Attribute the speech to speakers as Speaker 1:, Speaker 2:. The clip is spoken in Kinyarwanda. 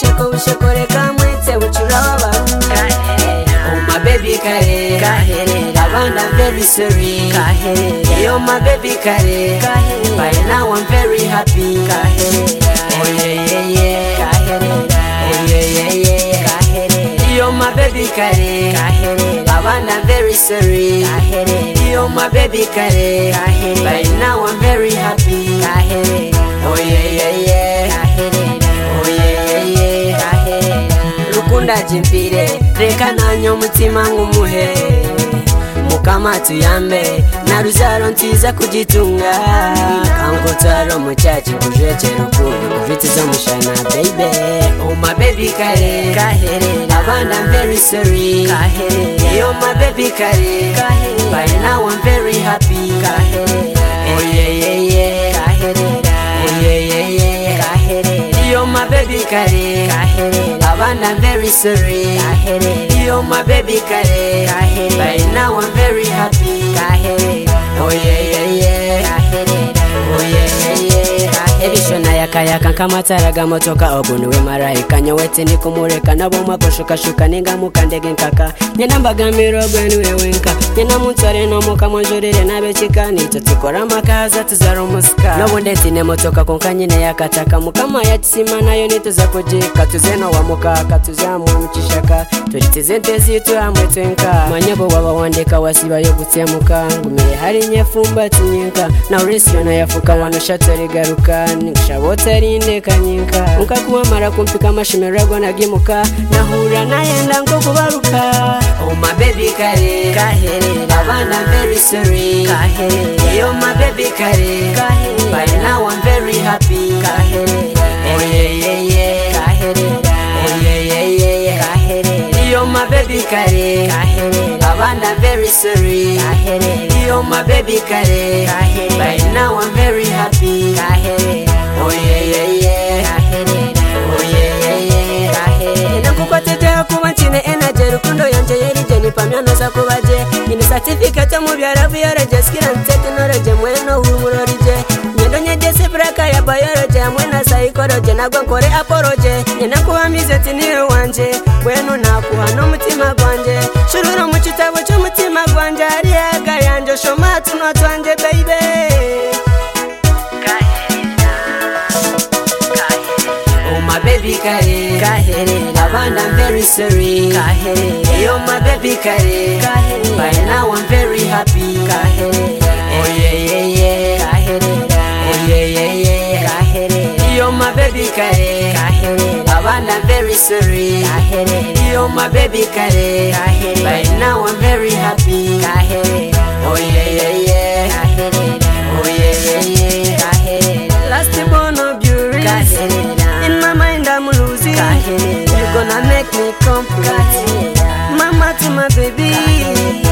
Speaker 1: gashokore kamwe tebutse urababa oh my baby kare
Speaker 2: Kaherera.
Speaker 1: abana very sorry
Speaker 2: Kaherera.
Speaker 1: yo my baby kare
Speaker 2: Kaherera.
Speaker 1: by now I'm very happy
Speaker 2: Kaherera.
Speaker 1: oh yeah yeah yeah
Speaker 2: Kaherera.
Speaker 1: oh yeah yeah yeah
Speaker 2: Kaherera.
Speaker 1: yo my baby kare
Speaker 2: Kaherera.
Speaker 1: abana very sorry
Speaker 2: Kaherera.
Speaker 1: yo my baby kare
Speaker 2: Kaherera.
Speaker 1: by now I'm very happy oh yeah yeah yeah oh yeah yeah yeah rukundo ajimpire reka nanye umutima nk'umuhe mukama tuyambe na ruzaro nziza kugitunga kango tsaro muchachi kujeche rukundo viti zo mushana baby oh my baby kare
Speaker 2: Kaherera.
Speaker 1: abana I'm very sorry
Speaker 2: Kaherera.
Speaker 1: yo my baby kare
Speaker 2: Kaherera.
Speaker 1: by now I'm very happy
Speaker 2: Kaherera.
Speaker 1: oh yeah yeah yeah oh yeah yeah yeah yo my baby kare abana I'm very sorry You're my baby kare
Speaker 2: Kahere.
Speaker 1: By now I'm very happy Oh yeah yeah yeah Oh yeah yeah yeah Ebishona yakayaka nkamataraga motoka ogu niwe marayika nyowete nikumureka nabomwa kushukashuka ningamuka ndege nkaka nyendambagambira ogwe niwe wenka nyendamutsore nomuka monjurire nabekika nityo tukora makaza tuzara omusika nobundi tine motoka konka nyine yakataka mukama yatisima nayo nituza kujika tuze nowamukaka tuze hamwe mukishaka turi tize ente zitu hamwe twenka manyabo waba wandeka wasibayo gutsemuka ngumire hari nyefumbati nyinka na urisiyo nayafuka wanushatore garuka nikushabotsa rindeka nyinka nkakuwamara kumpika amashimeragwa nagimuka nahura nayenda nkokubaruka Oh my baby kare
Speaker 2: Kaherera.
Speaker 1: abana very sorry
Speaker 2: Kaherera.
Speaker 1: Yo my baby kare
Speaker 2: Kaherera.
Speaker 1: By now I'm very happy Oh yeah yeah yeah Oh yeah yeah yeah yeah Yo my baby kare Abanda very sorry Yo my baby kare
Speaker 2: Kaherera.
Speaker 1: By now I'm very happy Oh yeah yeah yeah Oh yeah yeah yeah Nina nkukwateteho kuba nkine energy rukundo yongeye rije nipamya noza kuba je nyine certificate mu bya biology skill and technology mwene uhumuro rije nyendo nye disipuraka ya biology hamwe na psychology nabwo nkore apology nyine kubamize ati niwe wanje wenu nakuha n'umutima gwanjye shurura mu gitabo cy'umutima gwanjye hari yaga yanjye shoma tuno twanjye baby Oh my baby kare
Speaker 2: Kaherera.
Speaker 1: Abana I'm very sorry
Speaker 2: Kaherera.
Speaker 1: Yo my baby kare
Speaker 2: Kaherera.
Speaker 1: By now I'm very happy
Speaker 2: Kaherera.
Speaker 1: Oh yeah yeah yeah Oh yeah yeah yeah Yo my baby kare
Speaker 2: Kaherera.
Speaker 1: Abana I'm very sorry
Speaker 2: Kaherera.
Speaker 1: Yo my baby kare
Speaker 2: Kaherera.
Speaker 1: By now I'm very happy Oh yeah yeah yeah Oh yeah yeah yeah Last born of beauty
Speaker 2: Kaherera.
Speaker 1: In my mind I'm losing
Speaker 2: Kaherera.
Speaker 1: You're gonna make me complete Mama to my baby